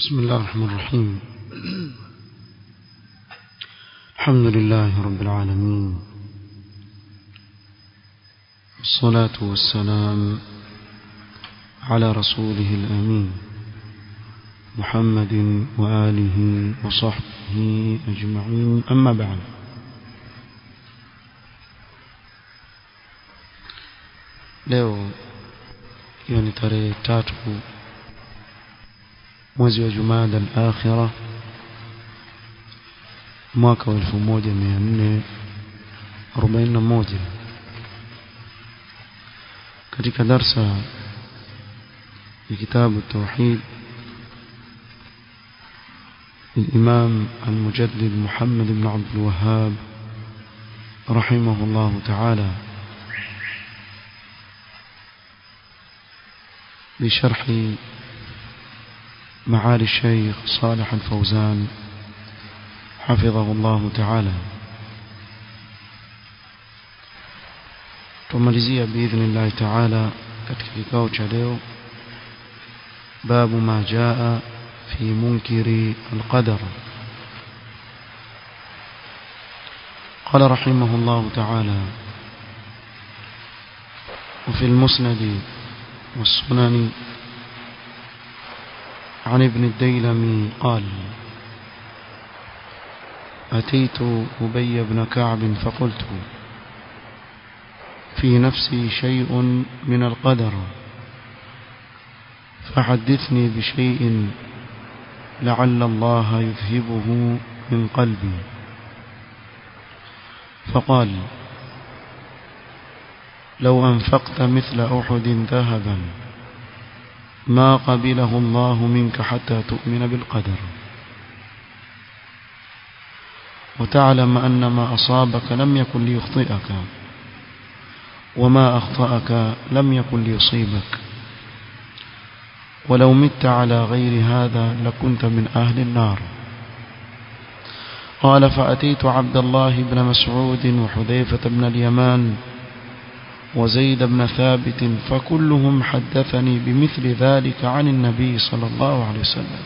بسم الله الرحمن الرحيم الحمد لله رب العالمين والصلاة والسلام على رسوله الأمين محمد وآله وصحبه أجمعين أما بعد leo hiyo ni tarehe tatu mwezi wa jumada al-akhira mwaka wa 1441 katika darsa ya kitabu tauhid الإمام المجدد محمد بن عبد الوهاب رحمه الله تعالى بشرح معالي الشيخ صالح الفوزان حفظه الله تعالى tumalizia باذن الله تعالى katika kikao cha leo باب ما جاء في منكر القدر قال رحمه الله تعالى وفي المسند والسنن عن ابن الديلمي قال أتيت أبي بن كعب فقلت في نفسي شيء من القدر فحدثني بشيء لعل الله يذهبه من قلبي فقال لو أنفقت مثل أحد ذهبا ما قبله الله منك حتى تؤمن بالقدر وتعلم أن ما أصابك لم يكن ليخطئك وما أخطأك لم يكن ليصيبك ولو مت على غير هذا لكنت من أهل النار قال فأتيت عبد الله بن مسعود وحذيفة بن اليمان وزيد بن ثابت فكلهم حدثني بمثل ذلك عن النبي صلى الله عليه وسلم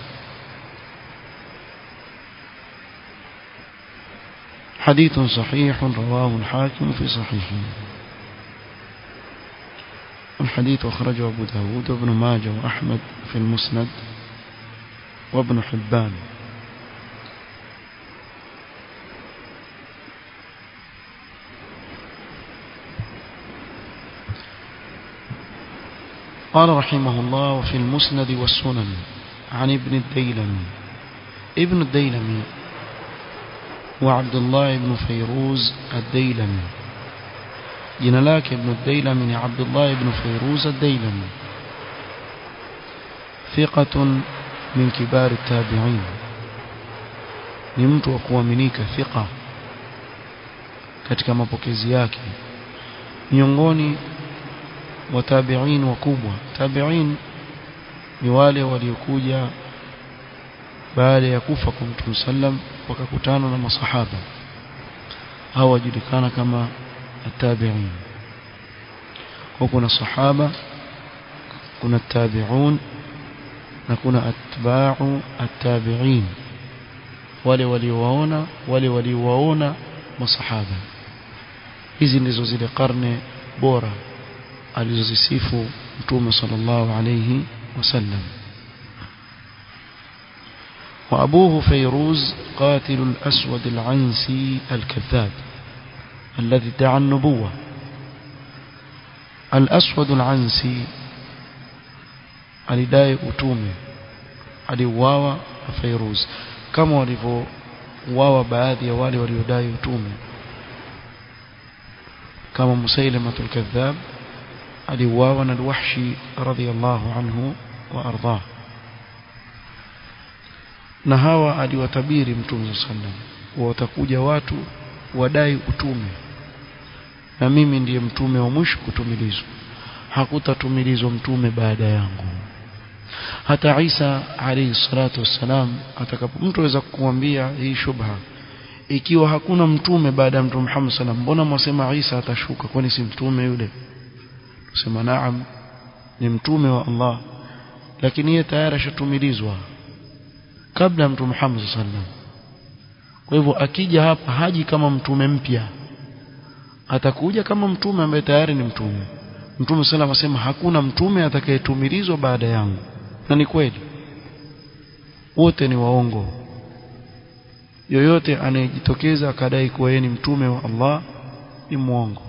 حديث صحيح رواه الحاكم في صحيحه الحديث أخرجه أبو داود وابن ماجه وأحمد في المسند وابن حبان قال رحمه الله وفي المسند والسنن عن ابن الديلمي ابن الديلمي وعبد الله بن فيروز الديلمي jina lake ibn Dailami ni Abdullah ibn Fayruz ad-Dailami thiqatun min kibar at-tabi'in ni mtu wa kuaminika thiqa katika mapokezi yake miongoni wa tabi'in wakubwa tabi'in ni wale waliokuja baada ya kufa kwa Mtume sallam wakakutana na masahaba hawa wajulikana kama التابعين وكنا الصحابة كنا التابعون نكون أتباع التابعين wale waliowaona wale waliowaona masahaba hizi ndizo zile karne bora alizozisifu mtume sallallahu alayhi wasallam وأبوه فيروز قاتل الأسود العنسي الكذاب الذي ادعى النبوة الأسود العنسي alidai utume aliuawa na Fairuz kama walivyouawa baadhi ya wale waliodai utume kama Musailamatul Kadhab aliuawa na Al-Wahshi radhiyallahu anhu wa ardhah na hawa aliwatabiri Mtume sallam watakuja watu wadai utume na mimi ndiye mtume wa mwisho kutumilizwa hakutatumilizwa mtume baada yangu hata Isa alayhi salatu wassalam atakapo mtu aweza kukuambia hii shubha ikiwa hakuna mtume baada ya mtume Muhammad sallam mbona mwasema Isa atashuka kwani si mtume yule tusema naam ni mtume wa Allah lakini yeye tayari ashatumilizwa kabla ya mtume Muhammad sallam kwa hivyo akija hapa haji kama mtume mpya atakuja kama mtume ambaye tayari ni mtume mtume sallam asema hakuna mtume atakayetumilizwa baada yangu na ni kweli wote ni waongo yoyote anayejitokeza akadai kuwa yeye ni mtume wa Allah ni mwongo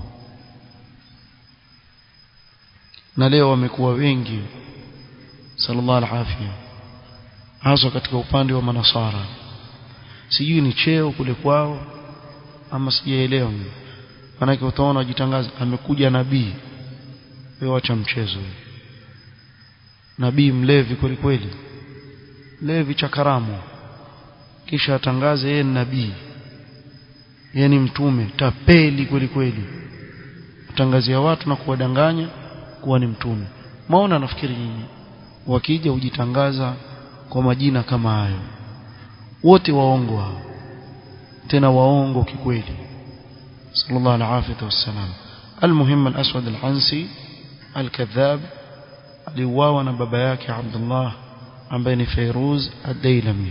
na leo wamekuwa wengi sallallahu alaihi hasa katika upande wa manasara sijui ni cheo kule kwao ama sijaelewa manake utaona wajitangaza amekuja nabii wewe acha mchezo nabii mlevi kweli kweli levi cha karamu kisha atangaze yeye ni nabii yeye ni mtume tapeli kweli kweli kutangazia watu na kuwadanganya kuwa ni mtume maona nafikiri nyinyi wakija hujitangaza kwa majina kama hayo wote waongo hao tena waongo kikweli sallallahu alaihi wasallam المهم الأسود العنسي الكذاب aliuawa na baba yake Abdullah ambaye ni Fairuz ad-Dailami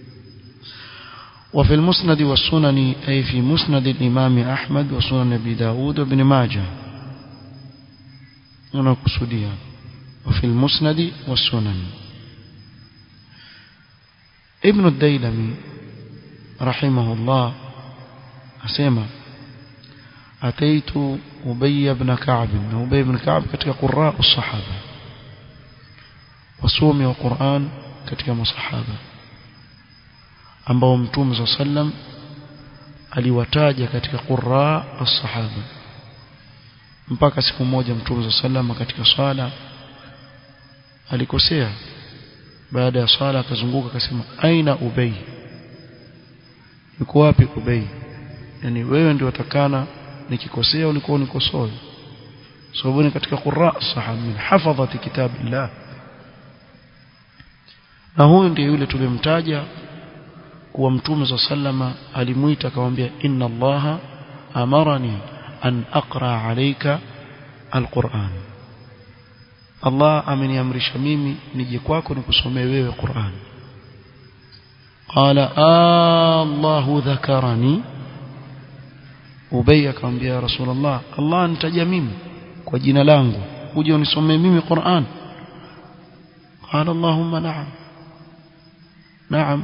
وفي المسند والسنن أي في مسند الإمام أحمد وسنن أبي داود وابن ماجه هنا قصديا وفي المسند والسنن ابن الديلمي رحمه الله أسيما أتيت أبي بن كعب أبي بن كعب كتك قراء الصحابة wasomi wa Qur'an katika masahaba ambao Mtume صلى sallam aliwataja katika qurra as-sahaba mpaka siku moja Mtume صلى sallam katika swala alikosea baada ya swala akazunguka akasema aina ubay yuko wapi ubay yani wewe ndio utakana nikikosea ulikuwa unikosoe sababu ni katika qurra as-sahaba min hafadhati kitabillah na huyu ndiye yule tulimtaja kuwa mtume za sallama alimuita akamwambia inna allaha amarani an aqra alayka alquran Allah ameniamrisha mimi nije kwako nikusomee wewe Qur'an qala Allahu dhakarani Ubay akamwambia Rasulullah Allah anitaja mimi kwa jina langu uje unisomee mimi Qur'an قال اللهم نعم نعم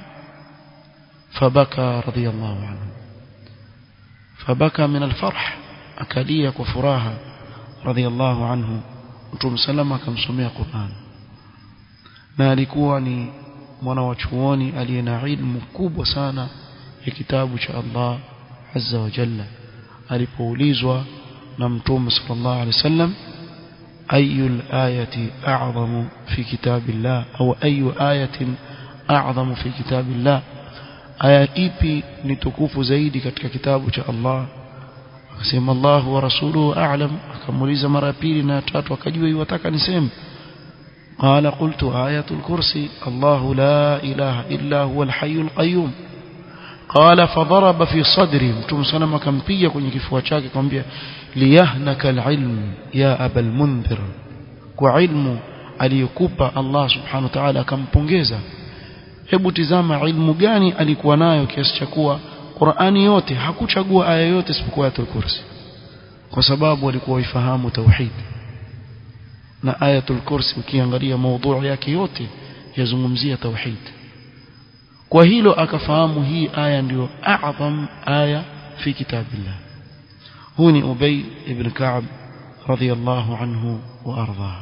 فبكى رضي الله عنه فبكى من الفرح أكلية وفراها رضي الله عنه Mtume salama akamsomea Qur'an na alikuwa ni mwana wa chuoni aliye na ilmu kubwa sana ya kitabu cha Allah azza wa jalla alipoulizwa na Mtume sallallahu alaihi wasallam أي الآية أعظم في كتاب الله أو أي آية أعظم في كتاب الله آية إيبي نتكوف زيدي كتك كتاب الله akasema Allah wa rasuluhu a'lam akamuuliza mara pili na tatu akajua iwataka niseme qala qultu ayatul kursi Allah la ilaha illa huwa al-hayyul qayyum qala fadaraba fi sadri mtume sana akampiga kwenye kifua chake akamwambia liyahnaka al-ilm ya abal mundhir kwa ilmu aliyokupa Allah subhanahu wa ta'ala akampongeza hebu tizama ilmu gani alikuwa nayo kiasi cha kuwa Qur'ani yote hakuchagua aya yote isipokuwa ayatul kursi kwa sababu walikuwa waifahamu tauhid na ayatul kursi ukiangalia maudhui yake yote yazungumzia tauhid kwa hilo akafahamu hii aya ndiyo a'zam aya fi kitabillah huu ni Ubay ibn Ka'b radiyallahu anhu wa ardhah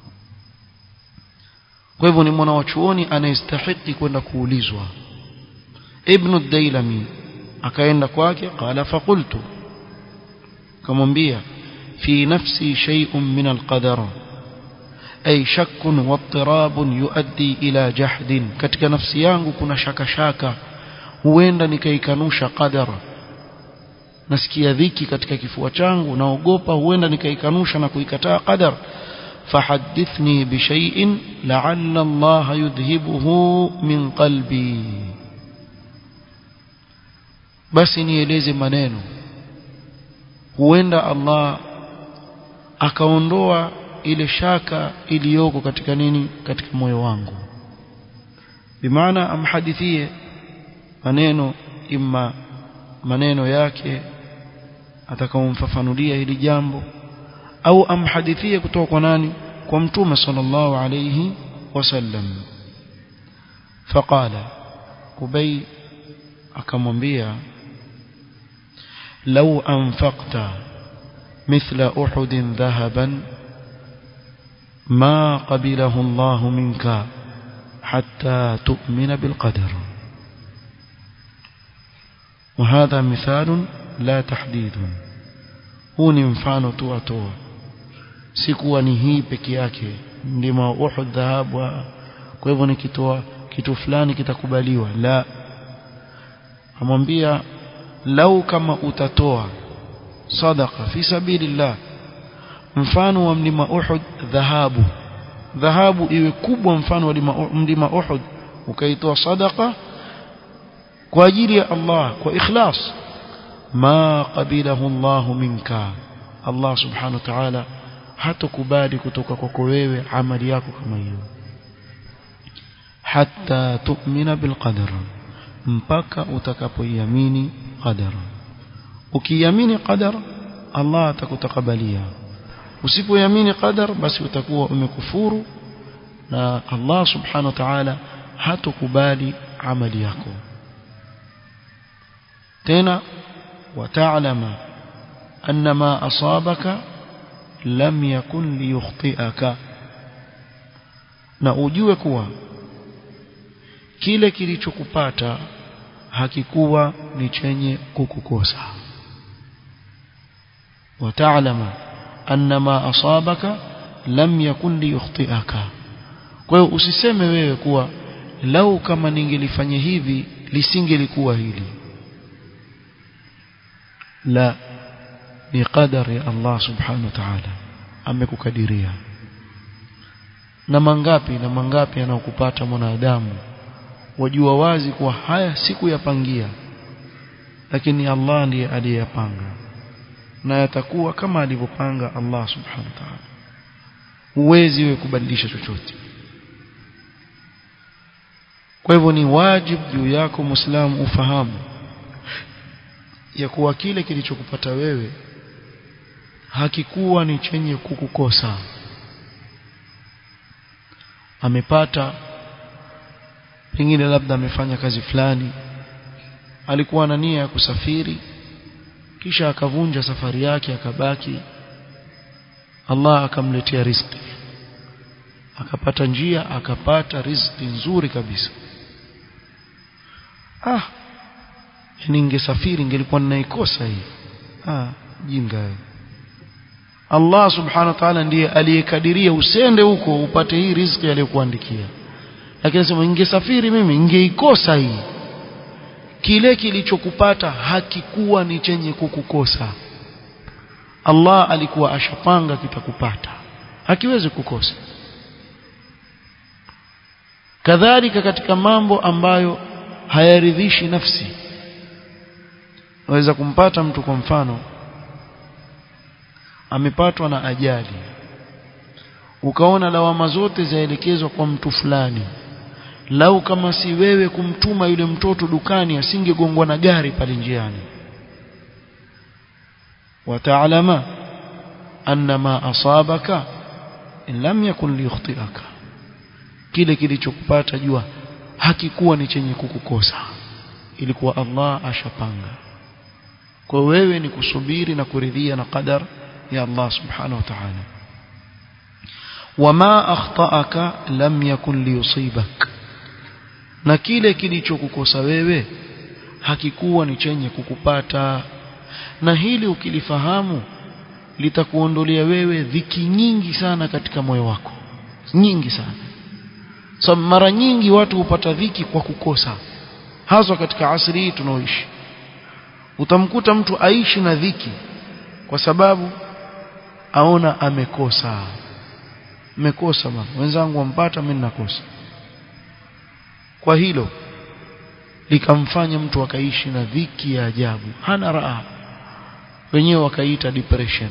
kwa hivyo ni mwana wa chuoni anayestahili kwenda kuulizwa ibn ad-Dailami akaenda kwake qala faqultu kamwambia fi nafsi shay'un min al-qadar ay shakkun wa ittirabun yuaddi ila jahdin katika nafsi yangu kuna shaka shaka huenda nikaikanusha qadar nasikia dhiki katika kifua changu naogopa huenda nikaikanusha na kuikataa qadar فحدثني بشيء لعل الله يذهبه من قلبي basi nieleze maneno huenda Allah akaondoa ile shaka iliyoko katika nini katika moyo wangu bimaana amhadithie maneno imma maneno yake atakaomfafanulia hili jambo au amhadithie kutoka kwa nani kwa mtume sallallahu alayhi wasallam faqala ubay akamwambia law anfaqta mithla uhud dhahaban ma qabilahu Allah minka hatta tu'mina bil qadar وهذا مثال لا تحديد huu ni mfano tu atoa si kuwa ni hii peke yake ndima uhud dhahabu kwa hivyo nikitoa kitu fulani kitakubaliwa la amwambia lau kama utatoa sadaqa fi sabilillah mfano wa mlima uhud dhahabu dhahabu iwe kubwa mfano wa mlima uhud ukaitoa sadaqa kwa ajili ya Allah kwa ikhlas ma qabilahu Allah minka Allah subhanahu wa ta'ala hatakubali kutoka kwako wewe amali yako kama hiyo hatta tu'mina bil qadar mpaka utakapoiamini qadar ukiamini qadar Allah atakutakabalia usipoiamini qadar basi utakuwa umekufuru na Allah subhanahu wa ta'ala hatakubali amali yako tena وتعلم أن ما أصابك لم يكن ليخطئك na ujue kuwa kile kilichokupata hakikuwa ni chenye kukukosa wataalama anna ma asabaka lam yakun liyukhtiaka kwa hiyo usiseme wewe kuwa lau kama ningelifanya hivi lisingelikuwa hili la ni qadari ya Allah subhanahu wa ta'ala amekukadiria na mangapi na mangapi yanayokupata mwanadamu wajua wazi kuwa haya sikuyapangia lakini Allah ndiye aliyeyapanga na yatakuwa kama alivyopanga Allah subhanahu wa ta'ala huwezi wewe kubadilisha chochote kwa hivyo ni wajibu juu yako muislamu ufahamu ya kuwa kile kilichokupata wewe hakikuwa ni chenye kukukosa amepata pengine labda amefanya kazi fulani alikuwa na nia ya kusafiri kisha akavunja safari yake akabaki Allah akamletea riziki akapata njia akapata riziki nzuri kabisa ah ningesafiri ingelikuwa ninaikosa hii ah jinga Allah subhanahu wa ta'ala ndiye aliyekadiria usende huko upate hii riziki aliyokuandikia lakini sema ningesafiri mimi ningeikosa hii kile kilichokupata hakikuwa ni chenye kukukosa Allah alikuwa ashapanga kitakupata hakiwezi kukosa kadhalika katika mambo ambayo hayaridhishi nafsi waweza kumpata mtu kwa mfano amepatwa na ajali ukaona lawama zote zaelekezwa kwa mtu fulani lau kama si wewe kumtuma yule mtoto dukani asingegongwa na gari pale njiani wataalama anna ma asabaka in lam yakun liyukhtiaka kile kilichokupata jua hakikuwa ni chenye kukukosa ilikuwa Allah ashapanga kwa wewe ni kusubiri na kuridhia na qadar ya Allah subhanahu wa ta'ala wama akhtaaka lam yakun liyusibak na kile kilichokukosa wewe hakikuwa ni chenye kukupata na hili ukilifahamu litakuondolea wewe dhiki nyingi sana katika moyo wako nyingi sana so, mara nyingi watu hupata dhiki kwa kukosa haswa katika asri hii tunaoishi utamkuta mtu aishi na dhiki kwa sababu aona amekosa amekosa bwana wenzangu wampata mimi nakosa kwa hilo likamfanya mtu akaishi na dhiki ya ajabu hana raha wenyewe wakaita depression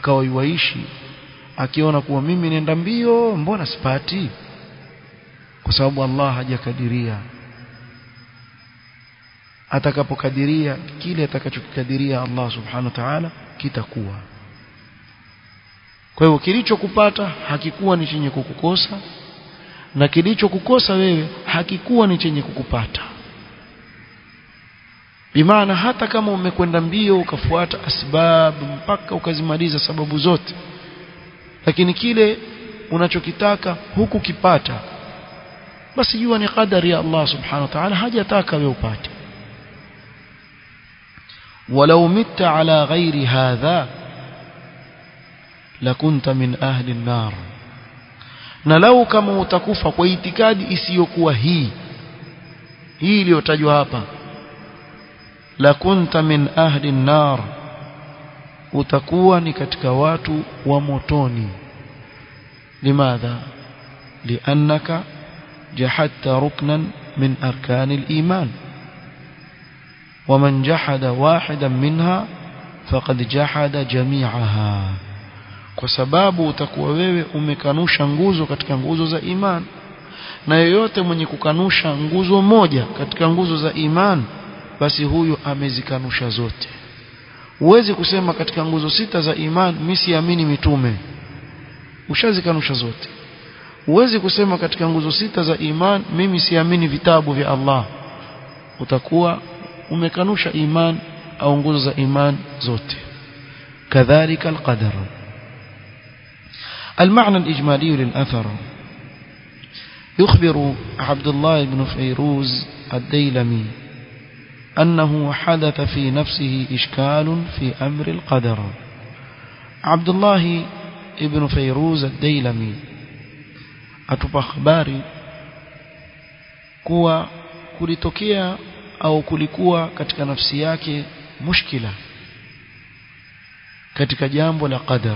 akawaiwaishi akiona kuwa mimi nenda mbio mbona sipati kwa sababu Allah hajakadiria atakapokadiria kile atakachokikadiria Allah subhanahu wa ta'ala kitakuwa kwa hivyo kilichokupata hakikuwa ni chenye kukukosa na kilichokukosa wewe hakikuwa ni chenye kukupata bimaana hata kama umekwenda mbio ukafuata asbabu mpaka ukazimaliza sababu zote lakini kile unachokitaka huku kipata basi jua ni qadari ya Allah subhanahu wa ta'ala hajataka wewe upate ولو مت على غير هذا لكنت من أهل النار na lau kama utakufa kwa itikadi isiyokuwa hii hii iliyotajwa hapa la kunta min ahli an-nar utakuwa ni katika watu wa motoni limadha liannaka jahadta ruknan min arkani al-iman ومن جحد واحدا منها فقد جحد جميعها kwa sababu utakuwa wewe umekanusha nguzo katika nguzo za iman na yeyote mwenye kukanusha nguzo moja katika nguzo za iman basi huyu amezikanusha zote huwezi kusema katika nguzo sita za iman mimi siamini mitume ushazikanusha zote huwezi kusema katika nguzo sita za iman mimi siamini vitabu vya Allah utakuwa umekanusha iman au nguzo za iman zote kadhalika alqadar المعنى الإجمالي للأثر يخبر عبد الله بن فيروز الديلمي أنه حدث في نفسه إشكال في أمر القدر عبد الله بن فيروز الديلمي أتبع خباري kuwa kulitokea au kulikuwa katika nafsi yake mushkila katika jambo la qadar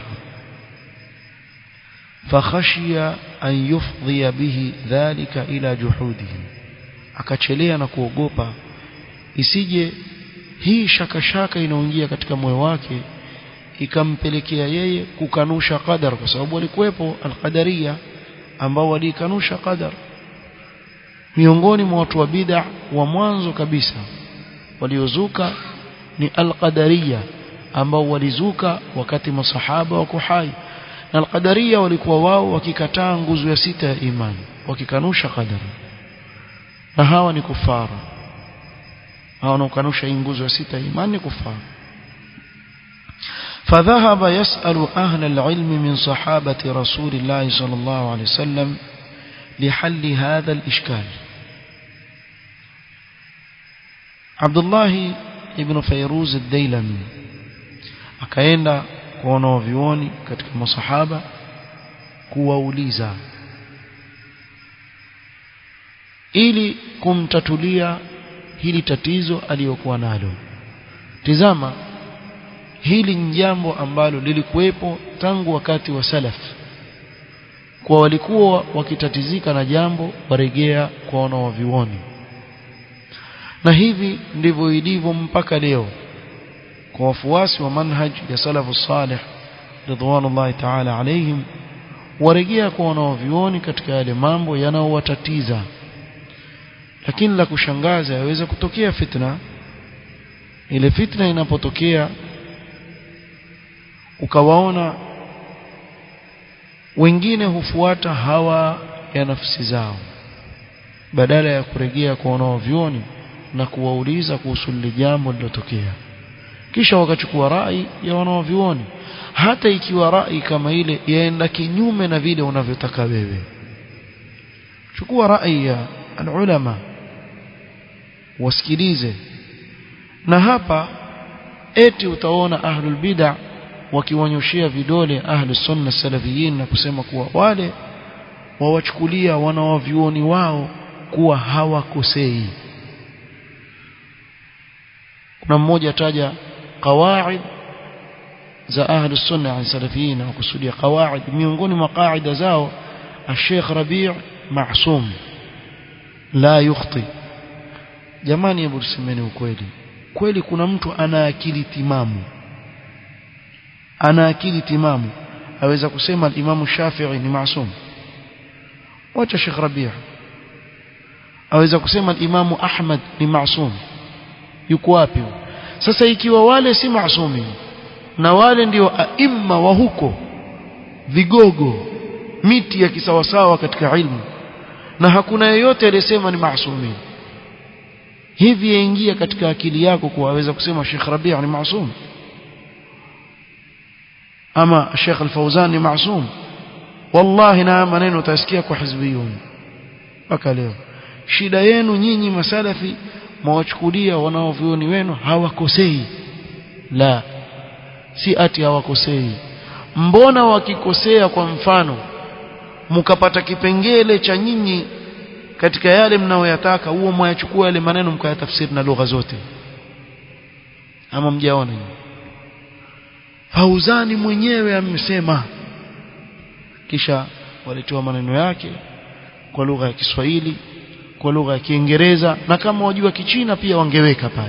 fakhashiya an yufdhiya bihi dhalika ila juhudihi akachelea na kuogopa isije hii shaka shaka inaingia katika moyo wake ikampelekea yeye kukanusha qadar kwa sababu walikuwepo alqadaria ambao walikanusha qadar miongoni mwa watu wa bid'a wa mwanzo kabisa waliozuka ni alqadaria ambao walizuka wakati masahaba wako hai na alqadaria walikuwa wao wakikataa nguzo ya sita ya imani wakikanusha qadar na hawa ni kufara hawa wanaokanusha hii nguzo ya sita ya imani ni kufara فذهب يسأل أهل العلم من صحابة رسول الله صلى الله عليه وسلم لحل هذا الإشكال عبد الله ابن فيروز الديلمي akaenda kwa wanaovioni katika masahaba kuwauliza ili kumtatulia hili tatizo aliyokuwa nalo tizama hili ni jambo ambalo lilikuwepo tangu wakati wa salaf kwa walikuwa wakitatizika na jambo waregea kwa wanaovioni na hivi ndivyo ilivyo mpaka leo kwa wafuasi wa manhaj ya salafu salih ridwanullahi ta'ala alaihim waregea kwa wanaovioni katika yale mambo yanayowatatiza lakini la kushangaza yaweza kutokea fitna ile fitna inapotokea ukawaona wengine hufuata hawa ya nafsi zao badala ya kurejea kwa wanaovioni na kuwauliza kuhusu lile jambo lilotokea kisha wakachukua rai ya wanaovioni hata ikiwa rai kama ile yaenda kinyume na vile unavyotaka wewe chukua rai ya alulama wasikilize na hapa eti utaona ahlul bid'ah wakiwanyoshia vidole ahli sunna salafiyin na kusema kuwa wale wawachukulia wanawavyuoni wao kuwa hawakosei kuna mmoja taja qawaid za ahli sunna an salafiyin na kusudia qawaid miongoni mwa qaida zao الشيخ ربيع معصوم لا يخطي jamani hebu tusemeni ukweli kweli kuna mtu ana akili timamu ana akili timamu aweza kusema Imam Shafi'i ni maasum wacha Sheikh Rabi' aweza kusema imamu Ahmad ni maasum yuko wapi sasa ikiwa wale si maasumi na wale ndio aimma wa huko vigogo miti ya kisawasawa katika ilmu na hakuna yeyote aliyesema ni maasumi hivi yaingia katika akili yako kuwaweza kusema Sheikh Rabi' ni maasum ama Sheikh Al-Fauzan ni maasum wallahi na maneno utasikia kwa hizbiyun mpaka leo shida yenu nyinyi masalafi mwawachukulia wanaovioni wenu hawakosei la si ati hawakosei mbona wakikosea kwa mfano mkapata kipengele cha nyinyi katika yale mnaoyataka huo mwayachukua yale maneno mkayatafsiri na lugha zote ama mjaona Fauzani mwenyewe amesema kisha walitoa maneno yake kwa lugha ya Kiswahili kwa lugha ya Kiingereza na kama wajua Kichina pia wangeweka pale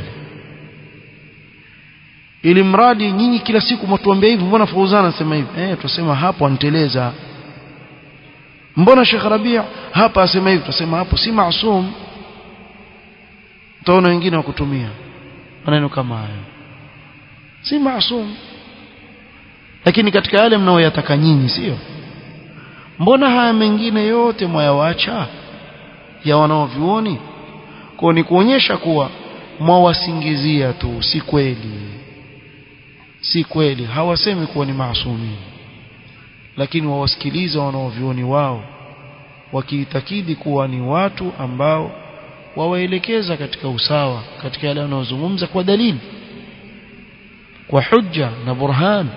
ili mradi nyinyi kila siku mtuambia hivi mbona Fauzan anasema hivi eh tusema hapo anteleza mbona Sheikh Rabia hapa asema hivi tusema hapo si maasum utaona wengine wakutumia maneno kama hayo si maasum lakini katika yale mnaoyataka nyinyi sio mbona haya mengine yote mwayawacha ya wanaovyuoni kwa ni kuonyesha kuwa mwawasingizia tu si kweli si kweli hawasemi kuwa ni maasumi lakini wawasikiliza wanaovyuoni wao wakiitakidi kuwa ni watu ambao wawaelekeza katika usawa katika yale wanaozungumza kwa dalili kwa hujja na burhan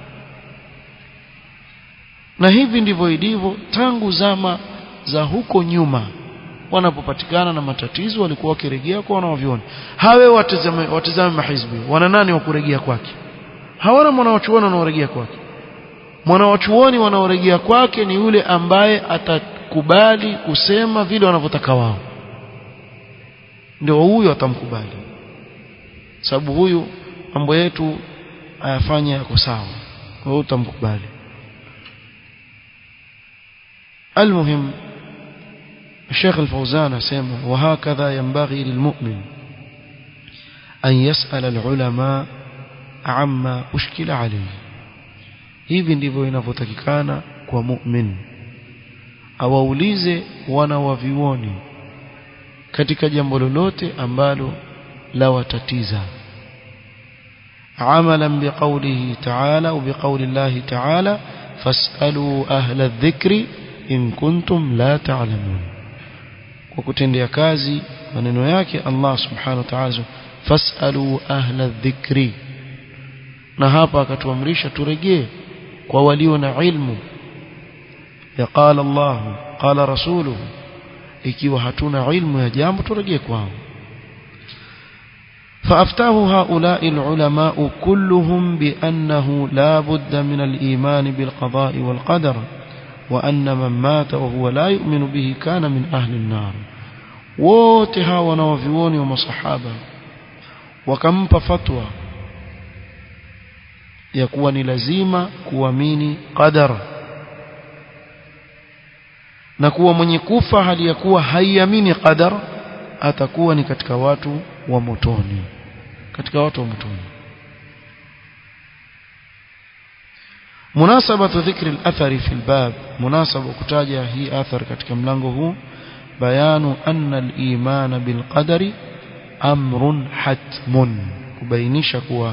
na hivi ndivyo ilivyo tangu zama za huko nyuma wanapopatikana na matatizo walikuwa wakirejea kwa wanaoviona hawe watazame watazame mahizbi wana nani wa kurejea kwake hawana mwanawachuoni wanaorejea kwake mwanawachuoni wanaorejea kwake ni yule ambaye atakubali kusema vile wanavyotaka wao ndio huyo atamkubali sababu huyu mambo yetu ayafanya yako sawa kwa hiyo utamkubali المهم الشيخ الفوزان سيما وهكذا ينبغي للمؤمن أن يسأل العلماء عما أشكل عليه hivi ndivyo inavyotakikana kwa mu'min awaulize wana wa vioni katika jambo lolote ambalo la watatiza amalan biqaulihi ta'ala au biqauli Allah ta'ala fas'alu ahla adh-dhikri in kuntum la ta'lamun kwa kutendea kazi maneno yake Allah subhanahu wa ta'ala fas'alu ahla adh-dhikri na hapa akatuamrisha turejee kwa walio na ilmu ya qala Allah qala rasuluhu ikiwa hatuna ilmu ya jambo turejee kwao فأفتاه هؤلاء العلماء كلهم بأنه لا بد من الإيمان بالقضاء والقدر وأن من مات وهو لا يؤمن به كان من أهل النار وتها ونوفيون ومصحابة وكم فتوى يكون لزيمة كواميني قدر na kuwa mwenye kufa hali ya kuwa haiamini qadar atakuwa ni katika watu wa motoni katika watu wa motoni مناسبة ذكر الأثر في الباب مناسبة كتاجة هي أثر katika mlango huu بيان أن الإيمان بالقدر أمر حتم kubainisha kuwa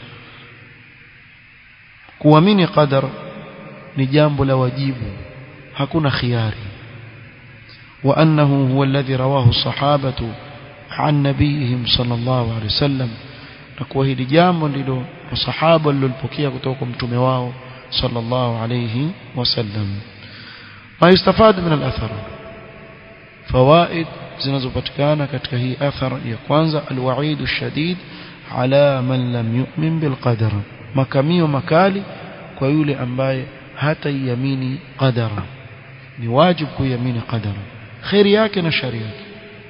kuamini qadar ni jambo la wajibu hakuna khiari وأنه هو الذي رواه الصحابة عن نبيهم صلى الله عليه وسلم نكوه لجامbo ndilo masahaba walilopokea kutoka kwa mtume wao صلى الله عليه وسلم ما يستفاد من الأثر فوائد zinazopatikana katika hii athar ya kwanza alwaid alshadid ala man lam yu'min bilqadar makamio makali kwa yule ambaye hataiamini qadara ni wajibu kuiamini qadara khairi yake na shari yake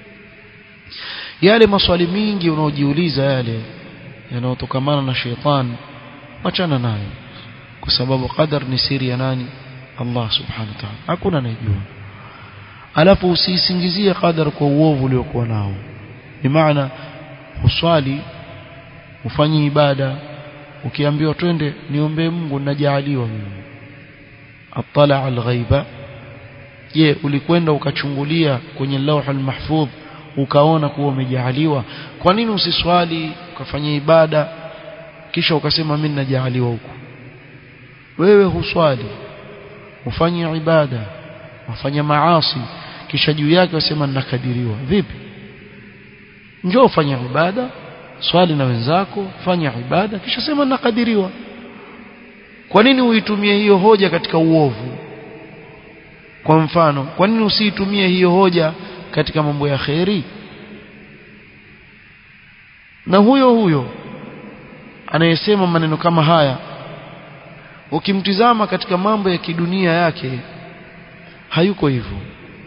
yale maswali mingi unaojiuliza yale yanayotokamana na sheitan wachana nayo kwa sababu qadar ni siri ya nani Allah subhanahu wa ta'ala hakuna anayejua alafu usiisingizie qadar kwa uovu uliokuwa nao bimaana uswali ufanye ibada ukiambiwa twende niombe Mungu najaaliwa mimi atala alghaiba je ulikwenda ukachungulia kwenye lauh almahfudh ukaona kuwa umejaaliwa kwa nini usiswali ukafanya ibada kisha ukasema mimi najaaliwa huku wewe huswali ufanye ibada wafanya maasi kisha juu yake wasema nakadiriwa vipi njoo fanya ibada swali na wenzako fanya ibada kisha sema nakadiriwa kwa nini uitumie hiyo hoja katika uovu kwa mfano kwa nini usiitumie hiyo hoja katika mambo ya kheri na huyo huyo anayesema maneno kama haya ukimtizama katika mambo ya kidunia yake hayuko hivyo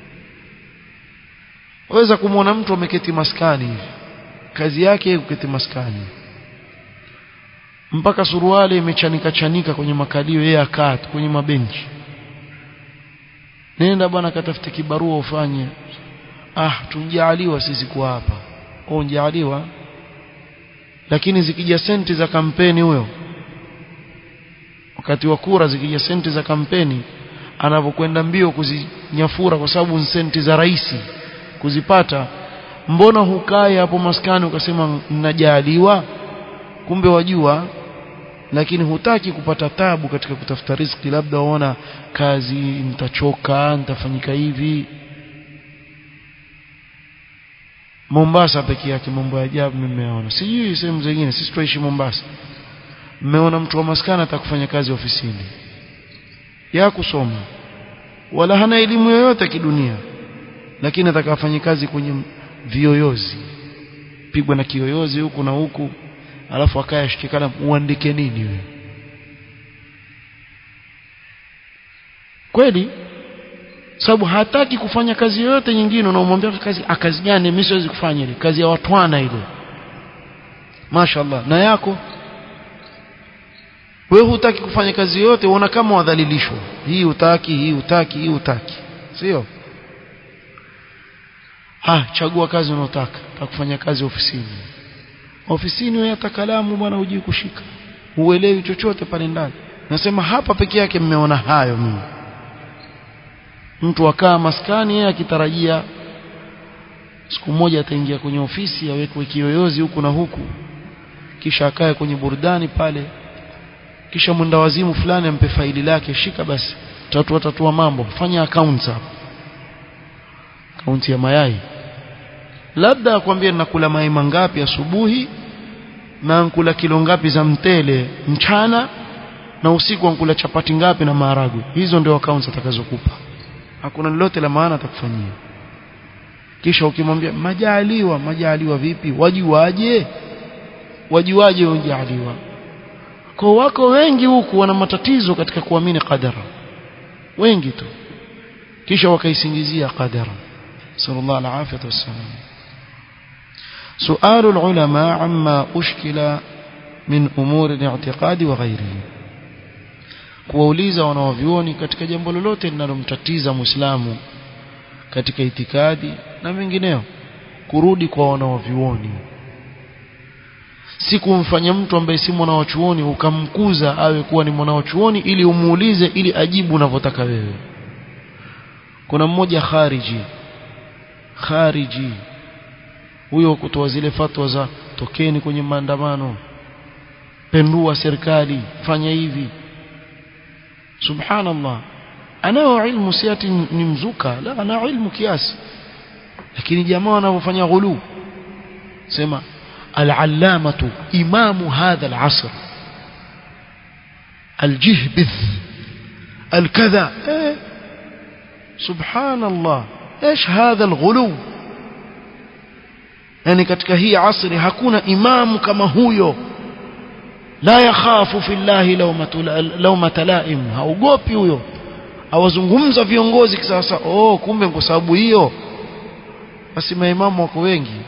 waweza kumwona mtu ameketi maskani hivi kazi yake kuketi maskani mpaka suruali imechanika chanika kwenye makalio yeye akaa kwenye mabenchi nenda bwana katafute kibarua ufanye ah tunjaaliwa sisi kwa hapa au njaaliwa lakini zikija senti za kampeni huyo wakati wa kura zikija senti za kampeni anapokwenda mbio kuzinyafura kwa sababu ni senti za rais kuzipata mbona hukai hapo maskani ukasema mnajaaliwa kumbe wajua lakini hutaki kupata tabu katika kutafuta riziki labda waona kazi nitachoka nitafanyika hivi Mombasa peke yake mambo ya ajabu nimeona sijui sehemu zingine sisi tuishi Mombasa mmeona mtu wa maskani atakufanya kazi ofisini ya kusoma wala hana elimu yoyote kidunia lakini atakafanya kazi kwenye vioyozi pigwa na kiyoyozi huku na huku alafu akaya ashike kalamu uandike nini wewe kweli sababu hataki kufanya kazi yoyote nyingine unaomwambia kazi akazi gani mimi siwezi kufanya ile kazi ya watwana ile mashaallah na yako wewe hutaki kufanya kazi yote unaona kama wadhalilishwa hii utaki hii utaki hii utaki sio ha chagua kazi unayotaka utakufanya kazi ofisini ofisini wewe hata kalamu bwana hujui kushika uelewi chochote pale ndani nasema hapa peke yake mmeona hayo mimi mtu akaa maskani yeye akitarajia siku moja ataingia kwenye ofisi awekwe kiyoyozi huku na huku kisha akae kwenye burudani pale kisha mwenda wazimu fulani ampe faili lake shika basi tatua tatua mambo fanya accounts hapo akaunti ya mayai labda akwambie nakula mayai mangapi asubuhi na nkula kilo ngapi za mtele mchana na usiku nkula chapati ngapi na maharagwe hizo ndio accounts atakazokupa hakuna lolote la maana atakufanyia kisha ukimwambia majaliwa majaliwa vipi wajuaje wajuaje unjaliwa kwa wako wengi huku wana matatizo katika kuamini qadara wengi tu kisha wakaisingizia qadara sallallahu alaihi wasallam سؤال العلماء عما أشكل من أمور الاعتقاد وغيره kuwauliza wanaovyuoni katika jambo lolote linalomtatiza muislamu katika itikadi na mengineo kurudi kwa wanaovyuoni si kumfanya mtu ambaye si mwanawachuoni ukamkuza awe kuwa ni mwanawachuoni ili umuulize ili ajibu unavyotaka wewe kuna mmoja khariji khariji huyo kutoa zile fatwa za tokeni kwenye maandamano pendua serikali fanya hivi subhanallah anao ilmu siati ni mzuka la ana ilmu kiasi lakini jamaa wanavyofanya ghulu sema العلامة إمام هذا العصر الجهبذ الكذا إيه سبحان الله إيش هذا الغلو يعني katika hii asri hakuna imamu kama huyo la yakhafu fillahi lawmata laim haogopi huyo awazungumza viongozi kisasa oh kumbe kwa sababu hiyo basi maimamu wako wengi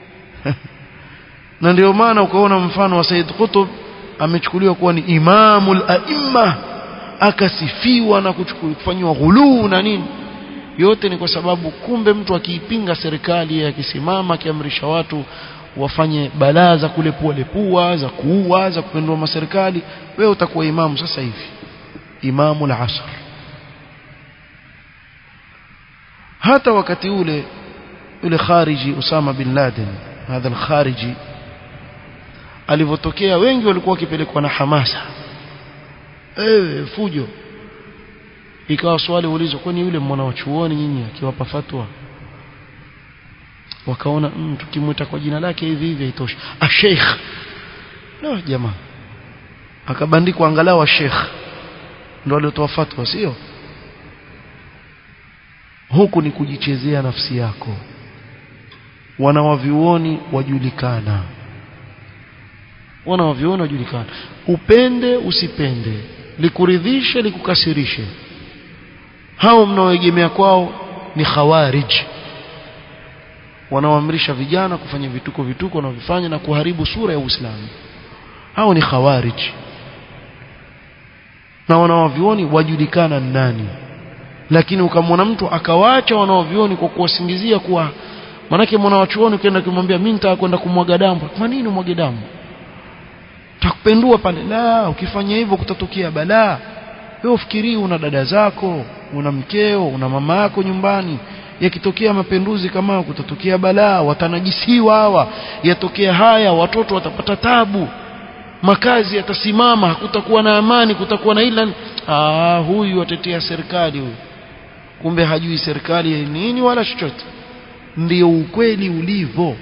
na ndio maana ukaona mfano wa Said Qutb amechukuliwa kuwa ni imamul aimma akasifiwa na kufanywa ghuluu na nini yote ni kwa sababu kumbe mtu akiipinga serikali akisimama akiamrisha watu wafanye balaa za kulepua lepua za kuua za kupindua maserikali wewe utakuwa imamu sasa hivi imamu al-asr hata wakati ule yule khariji Usama bin Laden hadha al-khariji alivyotokea wengi walikuwa wakipelekwa na hamasa ewe fujo ikawa swali ulizwa kwani yule mwana wa chuoni nyinyi akiwapa fatwa wakaona mm, tukimwita kwa jina lake hivi hivi haitoshi ah sheikh no jamaa akabandikwa angalau wa sheikh ndio aliotoa fatwa sio huku ni kujichezea nafsi yako wanawavyuoni wajulikana wanawavyuoni wajulikana upende usipende likuridhishe likukasirishe hao mnaoegemea kwao ni khawarij wanaoamrisha vijana kufanya vituko vituko wanavyofanya na kuharibu sura ya Uislamu hao ni khawarij na wanaovioni wajulikana nani lakini ukamwona mtu akawaacha wanaovioni kwa kuwasingizia kuwa manake mwanawachuoni ukienda kumwambia mimi nitaka kwenda kumwaga damu kwa nini umwage damu takupendua pale la ukifanya hivyo kutatokea balaa wewe ufikirii una dada zako una mkeo una mama yako nyumbani yakitokea mapenduzi kama kutatokea balaa watanajisiwa hawa yatokea haya watoto watapata tabu makazi yatasimama hakutakuwa na amani kutakuwa na ila ah huyu atetea serikali huyu kumbe hajui serikali nini wala chochote ndio ukweli ulivyo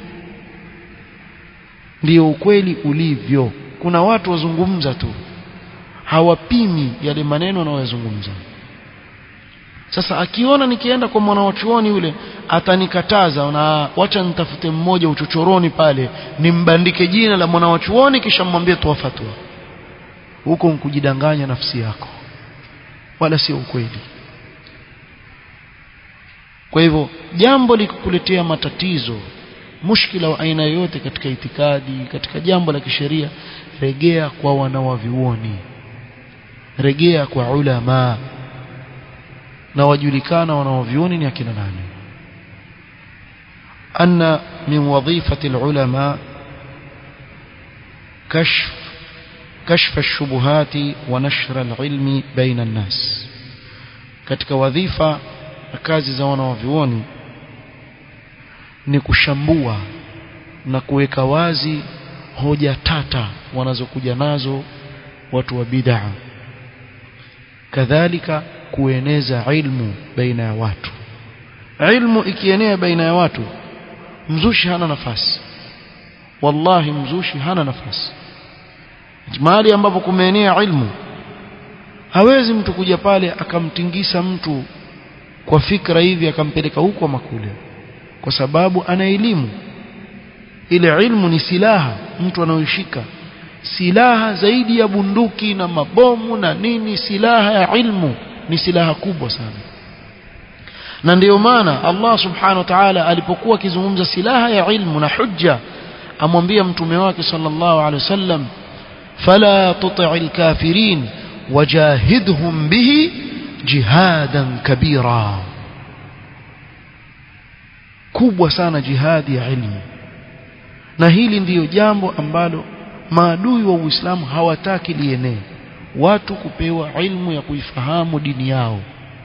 ndio ukweli ulivyo kuna watu wazungumza tu hawapimi yale maneno wanayozungumza sasa akiona nikienda kwa mwanawachuoni yule atanikataza na wacha nitafute mmoja uchochoroni pale nimbandike jina la mwanawachuoni kisha mmwambie toa fatwa huko nkujidanganya nafsi yako wala sio ukweli kwa hivyo jambo likukuletea matatizo mushkila wa aina yoyote katika itikadi katika jambo la kisheria regea kwa wanawavyuoni regea kwa ulama na wajulikana wanaovyuoni ni akina nani anna min wadhifati alulama kashf كشف الشبهات ونشر العلم بين الناس katika wadhifa na kazi za wanawavyuoni ni kushambua na kuweka wazi hoja tata wanazokuja nazo watu wa bid'a kadhalika kueneza ilmu baina ya watu ilmu ikienea baina ya watu mzushi hana nafasi wallahi mzushi hana nafasi mahali ambapo kumeenea ilmu hawezi mtu kuja pale akamtingisa mtu kwa fikra hivi akampeleka huko makule kwa sababu ana elimu ile ilmu ni silaha mtu anaoishika silaha zaidi ya bunduki na mabomu na nini silaha ya ilmu ni silaha kubwa sana na ndiyo maana Allah subhanahu wa ta'ala alipokuwa akizungumza silaha ya ilmu na hujja amwambia mtume wake sallallahu alaihi wasallam fala tuti'il kafirin wajahidhum bihi jihadan kabira kubwa sana jihadi ya ilmu na hili ndiyo jambo ambalo maadui wa Uislamu hawataki lienee watu kupewa ilmu ya kuifahamu dini yao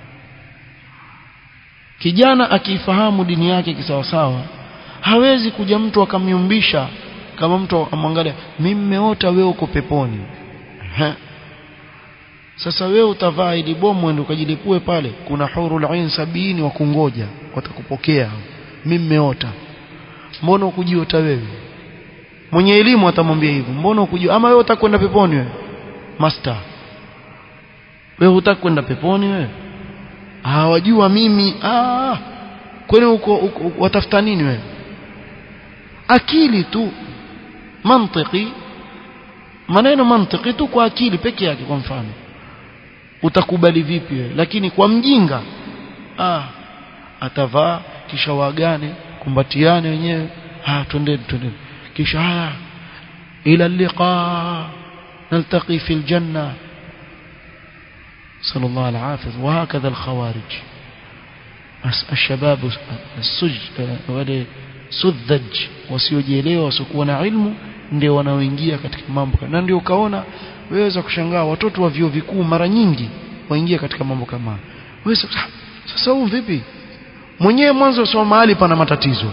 kijana akiifahamu dini yake kisawasawa hawezi kuja mtu akamyumbisha kama mtu amwangalia mimi mmeota wewe uko peponi ha. sasa wewe utavaa ili bomu ende ukajilipue pale kuna hurul ain sabini wa kungoja watakupokea mimi mmeota mbona ukujiota wewe mwenye elimu atamwambia hivyo mbona ukujua ama wewe utakwenda peponi wewe master wewe hutaki kwenda peponi wewe hawajua mimi ah kwani uko, uko watafuta nini wewe akili tu mantiki maneno mantiki tu kwa akili peke yake kwa mfano utakubali vipi wewe lakini kwa mjinga ah atavaa kisha waagane kumbatiane wenyewe ah twendeni twendeni kisha haya ila liqa نلتقي في الجنة صلى الله العافية وهكذا الخوارج ashababu suj wale sudhaj wasiojielewa wasiokuwa na ilmu ndio wanaoingia katika mambo na ndio ukaona weweza kushangaa watoto wa vyuo vikuu mara nyingi waingia katika mambo kama wewe sasa huu vipi mwenyewe mwanzo soma mahali pana matatizo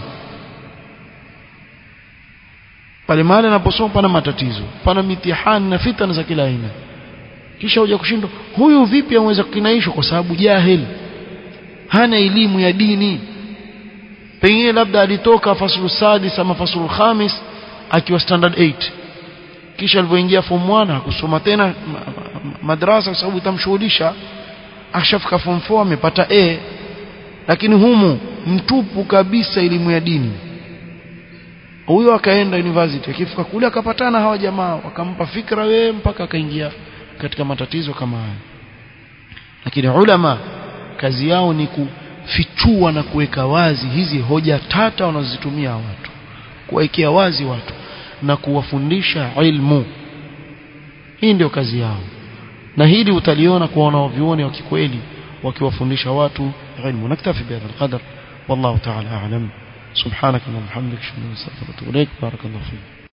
pale mahali anaposoma pana matatizo pana mitihani na fitna za kila aina kisha huja kushindwa huyu vipi anaweza kukinaishwa kwa sababu jahil hana elimu ya dini pengine labda alitoka fasulu sadis ama fasulu khamis akiwa standard 8 kisha alipoingia form 1 hakusoma tena madrasa kwa sababu itamshughulisha ashafika form 4 amepata A lakini humu mtupu kabisa elimu ya dini huyo akaenda university akifika kule akapatana hawa jamaa wakampa fikra wewe mpaka akaingia katika matatizo kama haya lakini ulama kazi yao ni kufichua na kuweka wazi hizi hoja tata wanazozitumia watu kuwekea wazi watu na kuwafundisha ilmu hii ndio kazi yao na hili utaliona kwa wanaovioni wa kikweli wakiwafundisha watu ilmu naktafi bihadha alqadar wallahu ta'ala a'lam سبحانك اللهم وبحمدك اشهد ان لا اله الا انت استغفرك واتوب اليك بارك الله فيك